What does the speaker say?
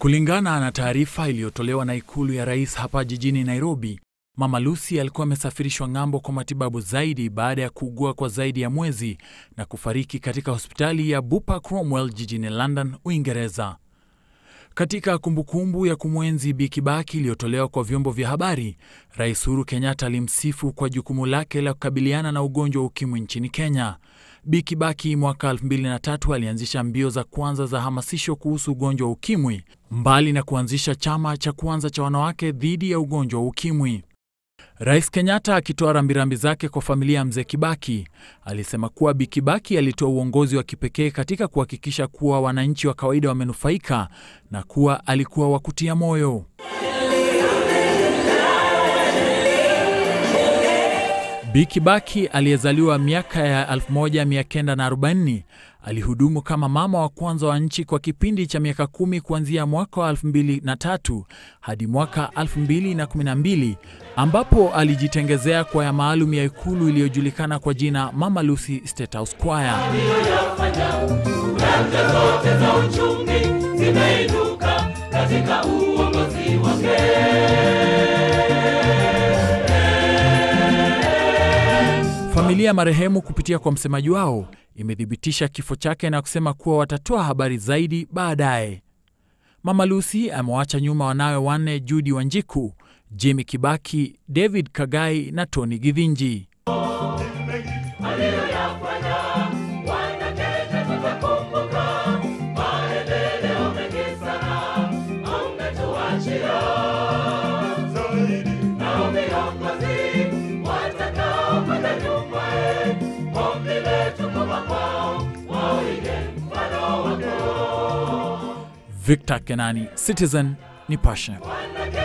Kulingana na taarifa iliyotolewa na ikulu ya rais hapa jijini Nairobi, Mama Lucy alikuwa amesafirishwa ng'ambo kwa matibabu zaidi baada ya kuugua kwa zaidi ya mwezi na kufariki katika hospitali ya Bupa Cromwell jijini London, Uingereza. Katika kumbukumbu ya kumwenzi Bi Kibaki iliyotolewa kwa vyombo vya habari, Rais Uhuru Kenyatta alimsifu kwa jukumu lake la kukabiliana na ugonjwa wa ukimwi nchini Kenya. Bi Kibaki mwaka 2003 alianzisha mbio za kwanza za hamasisho kuhusu ugonjwa wa ukimwi, mbali na kuanzisha chama cha kwanza cha wanawake dhidi ya ugonjwa wa ukimwi. Rais Kenyatta akitoa rambirambi zake kwa familia ya mzee Kibaki alisema kuwa Bi Kibaki alitoa uongozi wa kipekee katika kuhakikisha kuwa wananchi wa kawaida wamenufaika na kuwa alikuwa wa kutia moyo. Bi Kibaki aliyezaliwa miaka ya 1940 alihudumu kama mama wa kwanza wa nchi kwa kipindi cha miaka kumi kuanzia mwaka wa 2003 hadi mwaka 2012 ambapo alijitengezea kwaya maalum ya ikulu iliyojulikana kwa jina Mama Lucy State House Choir. Nyanja zote za uchumi zimeinuka katika uongozi wake. Familia ya marehemu kupitia kwa msemaji wao imethibitisha kifo chake na kusema kuwa watatoa habari zaidi baadaye. Mama Lucy amewaacha nyuma wanawe wanne, Judy Wanjiku, Jimmy Kibaki, David Kagai na Tony Githinji. Aliyoyafanya wanakenya tutakumbuka, maendeleo mengi sana ametuachia. Nao viongozi watakaokwenda nyumaye, ombi letu kwamba kwao waige mfano wako. Victor Kenani, Citizen Nipashe. Wanakenya